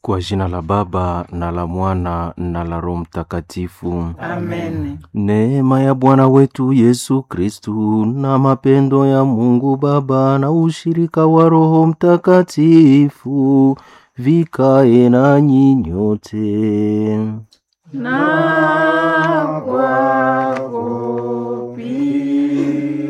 Kwa jina la Baba na la Mwana na la Roho Mtakatifu. Amen. Neema ya Bwana wetu Yesu Kristu na mapendo ya Mungu Baba na ushirika wa Roho Mtakatifu vikae nanyi nyote. Na kwako pia.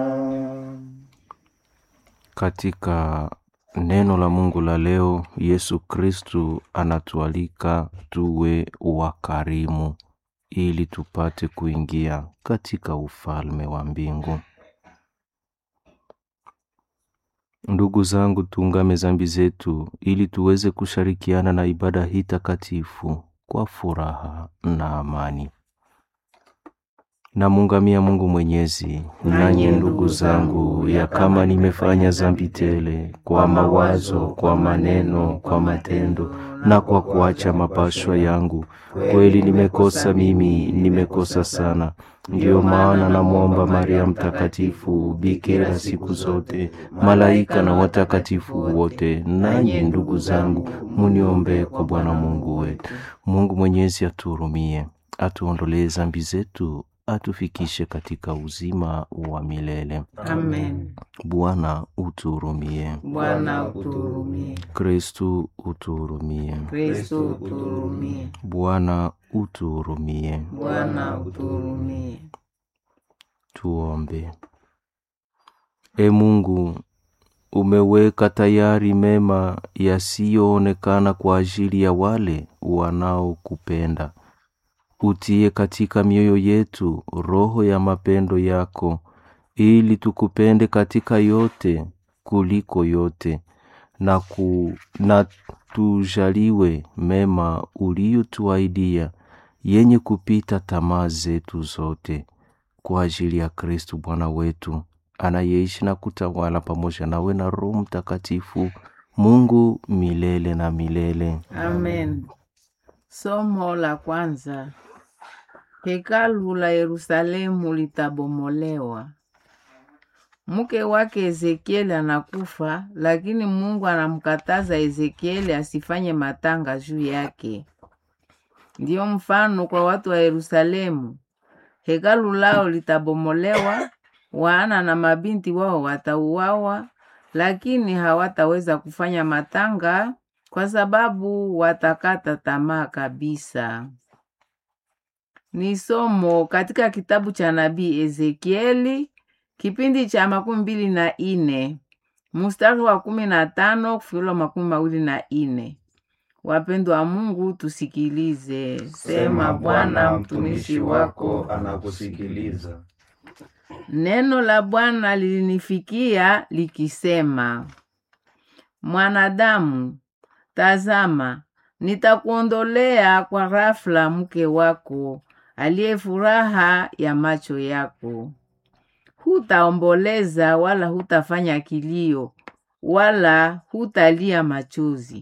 Katika neno la Mungu la leo, Yesu Kristu anatualika tuwe wakarimu ili tupate kuingia katika ufalme wa mbingu. Ndugu zangu, tuungame zambi zetu ili tuweze kushirikiana na ibada hii takatifu kwa furaha na amani. Namuungamia Mungu Mwenyezi, nanyi ndugu zangu, ya kama nimefanya zambi tele kwa mawazo, kwa maneno, kwa matendo na kwa kuacha mapashwa yangu, kweli nimekosa mimi, nimekosa sana. Ndiyo maana namwomba Maria Mtakatifu, bikira siku zote, malaika na watakatifu wote, nanyi ndugu zangu, muniombee kwa Bwana Mungu wetu. Mungu Mwenyezi atuhurumie, atuondolee zambi zetu, atufikishe katika uzima wa milele. Amen. Bwana utuhurumie. Bwana utuhurumie. Kristu utuhurumie. Kristo utuhurumie. Bwana utuhurumie. Bwana utuhurumie. Tuombe. E Mungu, umeweka tayari mema yasiyoonekana kwa ajili ya wale wanaokupenda. Utie katika mioyo yetu roho ya mapendo yako, ili tukupende katika yote kuliko yote, na, ku, na tujaliwe mema uliyotuahidia yenye kupita tamaa zetu zote kwa ajili ya Kristu Bwana wetu anayeishi na kutawala pamoja nawe na Roho Mtakatifu, Mungu milele na milele. Amen. Somo la kwanza. Hekalu la Yerusalemu litabomolewa. Mke wake Ezekieli anakufa, lakini Mungu anamkataza Ezekieli asifanye matanga juu yake. Ndiyo mfano kwa watu wa Yerusalemu. Hekalu lao litabomolewa, wana na mabinti wao watauawa, lakini hawataweza kufanya matanga kwa sababu watakata tamaa kabisa. Ni somo katika kitabu cha nabii Ezekieli kipindi cha makumi mbili na ine mstari wa kumi na tano kufikila makumi mawili na ine. Wapendwa wa Mungu, tusikilize. Sema Bwana, mtumishi wako anakusikiliza. Neno la Bwana lilinifikia likisema, mwanadamu, tazama, nitakuondolea kwa ghafla mke wako aliye furaha ya macho yako. Hutaomboleza wala hutafanya kilio wala hutalia machozi.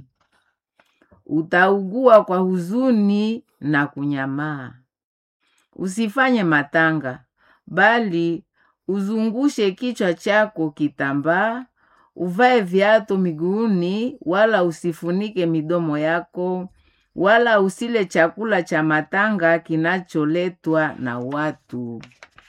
Utaugua kwa huzuni na kunyamaa. Usifanye matanga, bali uzungushe kichwa chako kitambaa, uvae viatu miguuni, wala usifunike midomo yako, wala usile chakula cha matanga kinacholetwa na watu.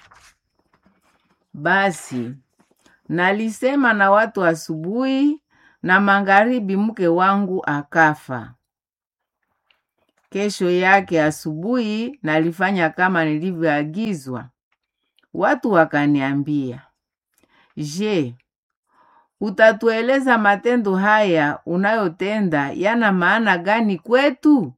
Basi nalisema na watu asubuhi, na magharibi mke wangu akafa. Kesho yake asubuhi nalifanya kama nilivyoagizwa. Watu wakaniambia, Je, utatueleza matendo haya unayotenda yana maana gani kwetu?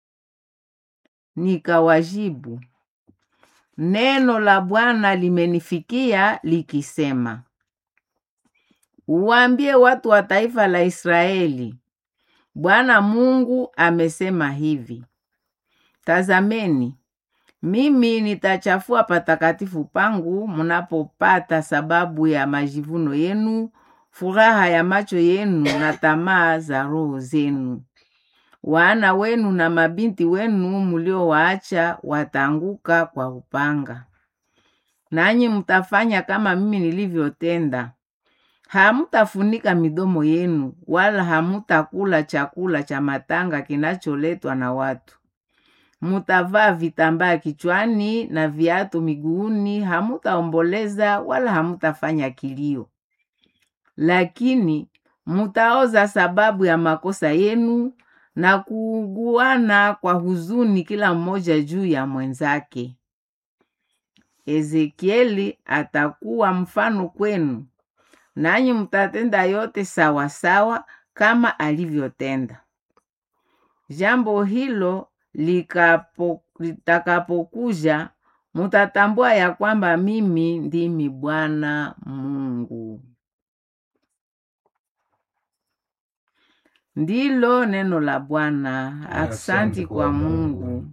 Nikawajibu, neno la Bwana limenifikia likisema, uwaambie watu wa taifa la Israeli, Bwana Mungu amesema hivi: Tazameni, mimi nitachafua patakatifu pangu mnapopata sababu ya majivuno yenu, furaha ya macho yenu na tamaa za roho zenu. Wana wenu na mabinti wenu muliowaacha wataanguka kwa upanga, nanyi mtafanya kama mimi nilivyotenda. hamutafunika midomo yenu, wala hamutakula chakula cha matanga kinacholetwa na watu. Mutavaa vitambaa kichwani na viatu miguuni, hamutaomboleza wala hamutafanya kilio, lakini mutaoza sababu ya makosa yenu na kuuguana kwa huzuni, kila mmoja juu ya mwenzake. Ezekieli atakuwa mfano kwenu, nanyi mtatenda yote sawasawa sawa kama alivyotenda. Jambo hilo likapo, litakapokuja mutatambua ya kwamba mimi ndimi Bwana Mungu. Ndilo neno la Bwana. Aksanti kwa Mungu.